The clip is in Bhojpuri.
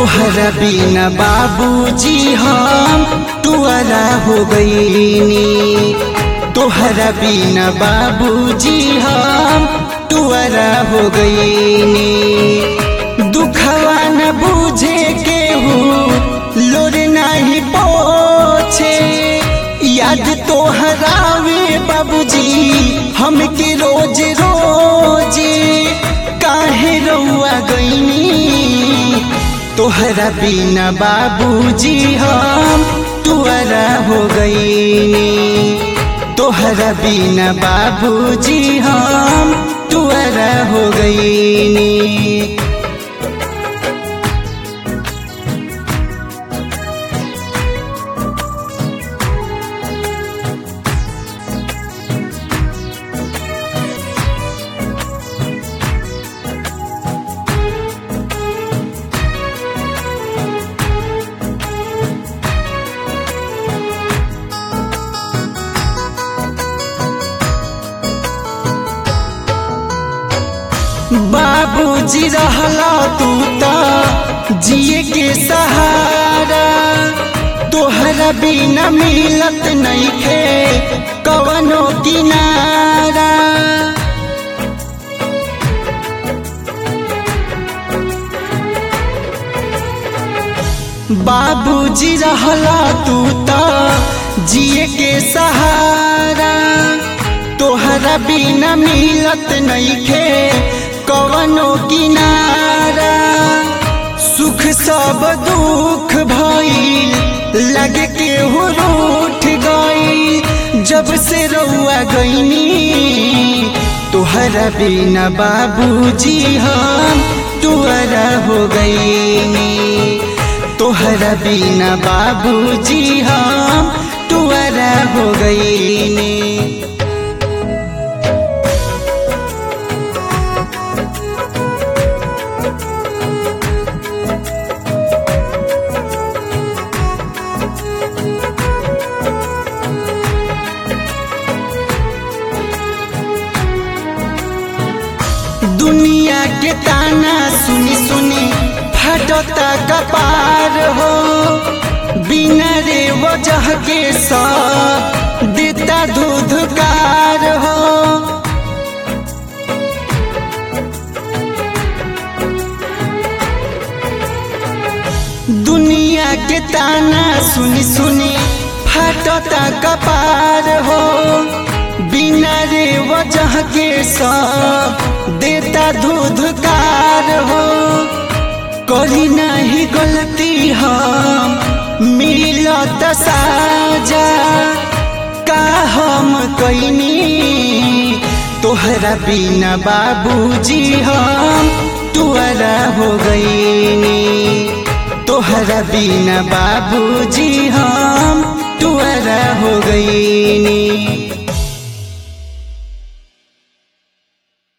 तोहरा बिना बाबूजी हम तुअरा हो गईनी तोहरा बिना बाबूजी हम तुअरा हो गईनी दुखवा न बूझे केहू लोर नहीं पोछे याद तोहरावे बाबूजी हमके रोज रोज काहे रउआ गईनी तोहरा बिना बाबूजी हम तुअरा हो गईनी तोहरा बिना बाबूजी हम तुअरा हो गईनी बाबूजी रहला तू त जिए के सहारा तोहरा बिना मिलत नइखे कवनो किनारा बाबूजी रहला तू त जिए के सहारा तोहरा बिना मिलत नइखे कवनो किनारा सुख सब दुख भइल लगे के हो रूठ गई जब से रउआ गईनी तोहरा बिना बाबूजी हम तुअरा हो गईनी तोहरा बिना बाबूजी हम तुअरा हो गईनी दुनिया के ताना सुनी सुनी फटता कपार हो बिना रे वजह के सा देता धुधकार हो दुनिया के ताना सुनी सुनी फटता कपार हो बिना रे वजह के सब देता धुधकार हो करी नहीं गलती हम मिलत साजा का हम कैनी तोहरा बिना बाबूजी हम तुअरा हो गईनी तोहरा बिना बाबूजी हम तुअरा हो गईनी